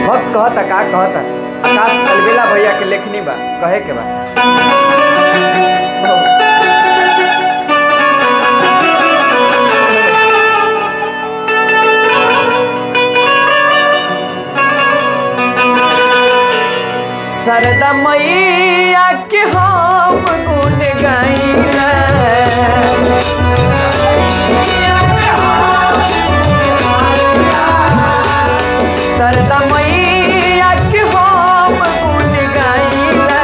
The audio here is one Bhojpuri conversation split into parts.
भक्त कहता का कहता आकाश अलबेला भैया के लेखनी बा कहे के बा सरदा मैया के हम गुन गाई सरदा मैया के हम गुन गाई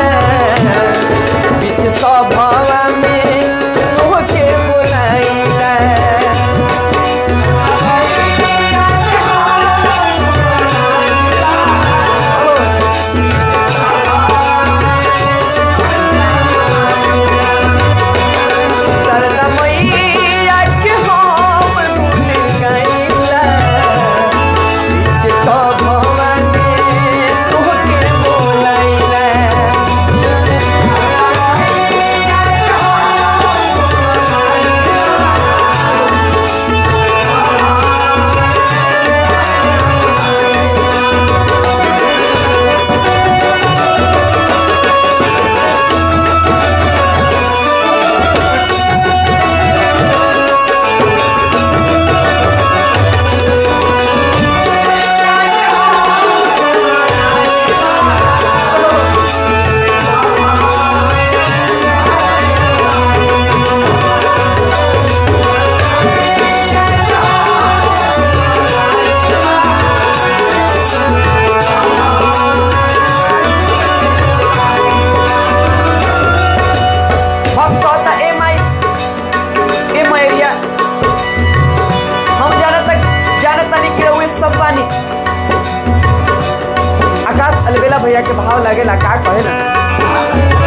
बीच सभवा में तोहके बोलाइला सरदा मैया के हम गुन गाइला बीच सभवा में तोहके बोलाइला हम कहता ए माई ए मैरिया हम जानत जानत तानी कि रउए सब बानी आकाश अलबेला भैया के भाव लागेला का कहे ना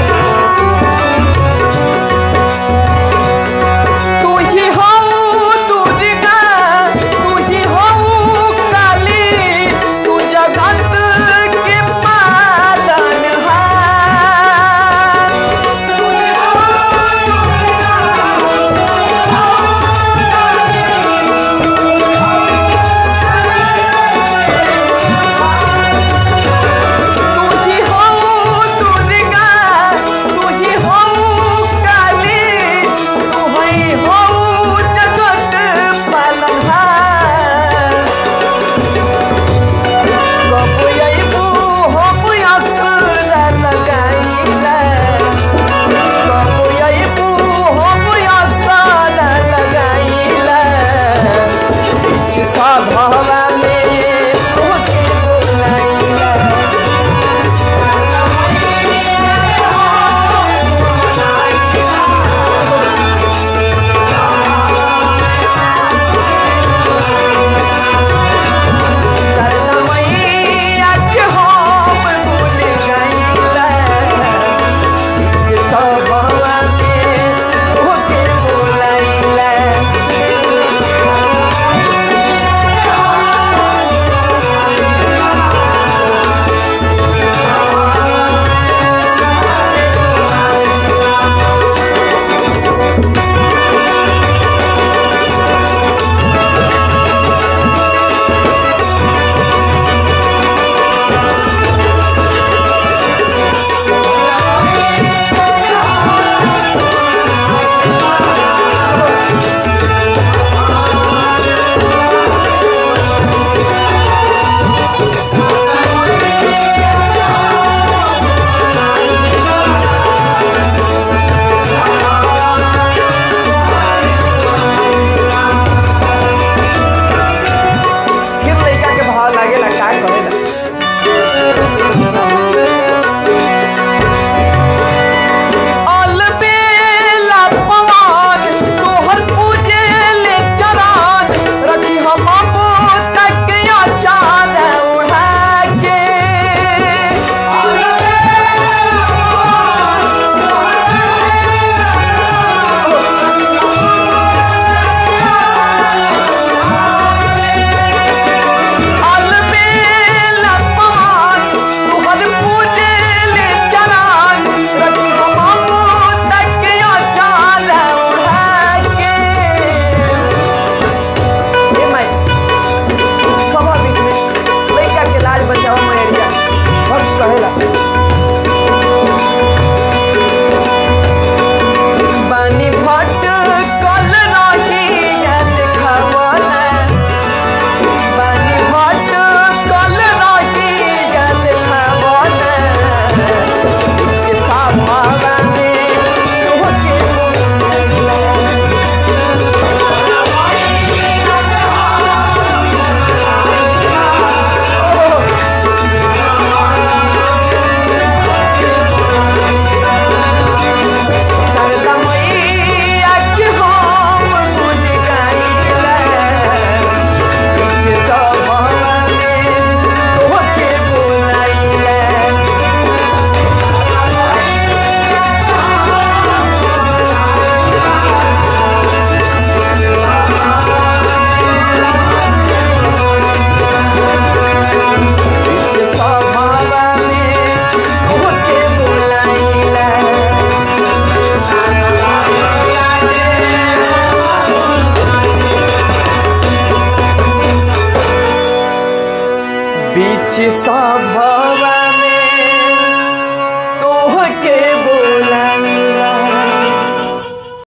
तू ही हो दुर्गा तू ही हो काली तू जगत के पालनहार तू ही हो नाची सा भव